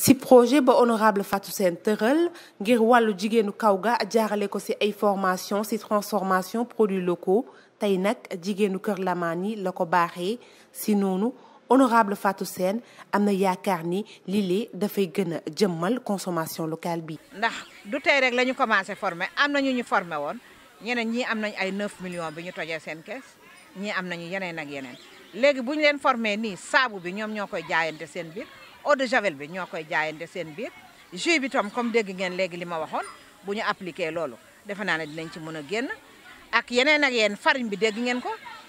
ci projet ba honorable Fatou Sène tëral ngir wàllu jigéenu kaw ga jaarale ko ci ay formation ci transformation produits locaux tey nag jigéenu Kër Lamane yi la ko baaxee ci noonu honorable Fatou Sène am na yaakaar ni lii dafay gën a jëmmal consommation locale bi. ndax du tey rek la ñu commencé former am na ñu ñu formé woon ñeneen ñii am nañ ay 9 millions bi ñu tojee seen kees ñii am nañu yeneen ak yeneen léegi bu ñu leen formé nii saabu bi ñoom ñoo koy jaayante seen biir eau de javel bi ñoo koy jaayante seen biir jus bi tam comme dégg ngeen léegi li ma waxoon bu ñu appliqué loolu defe naa ne dinañ ci mën a génn ak yeneen ak yeneen farine bi dégg ngeen ko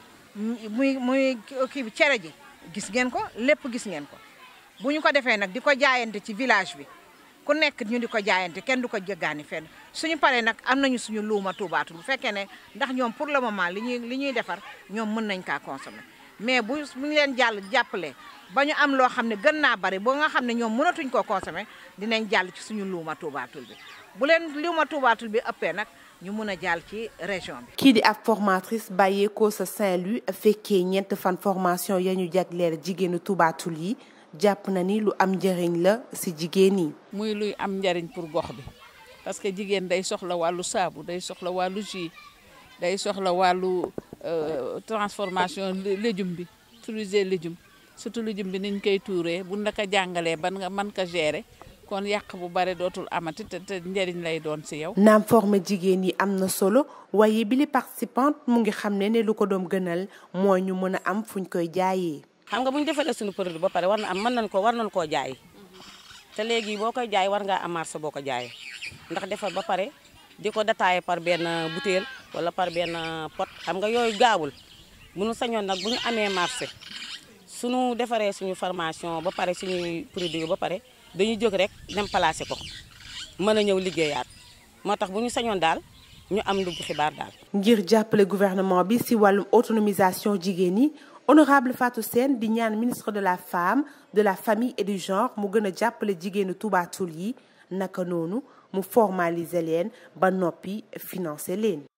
muy muy kii bi cere ji. gis ngeen ko lépp gis ngeen ko bu ñu ko defee nag di ko jaayante ci village bi ku nekk ñu di ko jaayante kenn du ko jëggaani fenn suñu paree nag am nañu suñu luuma tuubaatu bu fekkee ne ndax ñoom pour le moment li ñuy li ñuy defar ñoom mën nañ kaa consommer mais bu bu ñu leen jàll jàppale ba ñu am loo xam ne gën naa bari ba nga xam ne ñoom mënatuñ koo consommer dinañ jàll ci suñu luuma tuubaatul bi bu leen luuma tuubaatul bi ëppee nag ñu mun a jàll ci région bi. kii di ab formatrice bàyyeekoo sa Saint-Louis fekkee ñeent fan formation ya ñu jagleel jigéenu tubaatul yi jàpp na ni lu am njëriñ la ci jigéen yi. muy luy am njëriñ pour gox bi parce que jigéen day soxla wàllu saabu day soxla wàllu jus day soxla wàllu transformation légume bi utiliser légume surtout légume bi niñ koy tuuree bu naka jàngalee ban nga mën ko gérer. kon yàq bu bare dootul amati te te njëriñ lay doon ci yow. naam former jigéen yi am na solo waaye bi li participante mu ngi xam ne ne lu ko doom gënal mooy ñu mën a am fuñ koy jaayee. xam nga bu ñu defalee suñu produit ba pare war na am mën nañ ko war nañ koo jaay te léegi boo koy jaay war ngaa am marché boo ko jaayee ndax defar ba pare di ko détaillé par benn bouteille wala par benn pot xam nga yooyu gaawul bu ñu sañoon nag bu ñu amee marché suñu defaree suñu formation ba pare suñuy produit ba pare. dañuy jóg rek dem placé ko mën a ñëw liggéeyaat moo tax bu ñu sañoon daal ñu am lu xibaar daal. ngir jàppale gouvernement bi ci wàllum autonomisation jigéen ñi honorable Fatou Sène di ñaan ministre de la femme de la famille et du genre mu gën a jàppale jigéenu tubaatul yi naka noonu mu formaliser leen ba noppi financer leen.